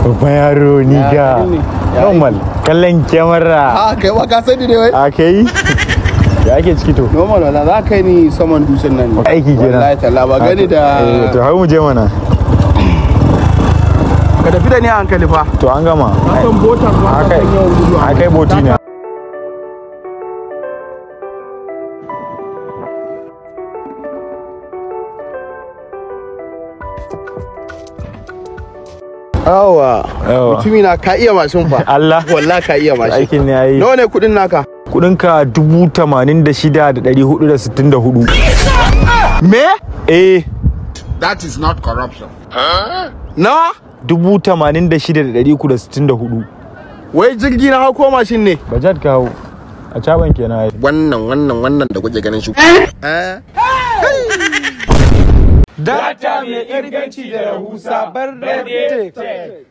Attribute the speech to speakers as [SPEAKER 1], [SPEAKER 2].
[SPEAKER 1] babban yaro ni
[SPEAKER 2] Ya,
[SPEAKER 1] ga
[SPEAKER 2] kai ne. Ya
[SPEAKER 1] normal kallon kyamara
[SPEAKER 2] a kai ba ka sani ne wai
[SPEAKER 1] a kai ya ake ciki to
[SPEAKER 2] normal wala za ka yi ni saman dutsen nan ne
[SPEAKER 1] Aiki kenan.
[SPEAKER 2] wallahi talla ba gani
[SPEAKER 1] Eh,
[SPEAKER 2] da
[SPEAKER 1] to har mu je mana
[SPEAKER 2] ka tafi da ni a hankali fa
[SPEAKER 1] to an gama
[SPEAKER 2] san botan ma
[SPEAKER 1] a kai a kai boti ne
[SPEAKER 2] awa
[SPEAKER 1] Yawa.
[SPEAKER 2] mutumi na ka iya mashin fa
[SPEAKER 1] Allah
[SPEAKER 2] wallahi ka iya mashin
[SPEAKER 1] aikin ne yayi
[SPEAKER 2] nawa ne kudin naka
[SPEAKER 1] kudinka dubu tamanin da shida da ɗari hudu da sittin da hudu
[SPEAKER 2] me
[SPEAKER 1] eh
[SPEAKER 3] That is not corruption.
[SPEAKER 2] nawa
[SPEAKER 1] dubu tamanin da shida da ɗari uku da sittin da hudu
[SPEAKER 2] wai jirgi na hau ko mashin ne
[SPEAKER 1] bajat ka hau a caban kenan ai
[SPEAKER 3] Wannan wannan wannan da kuke ganin shi.
[SPEAKER 4] Data mai inganci da rahusa bar da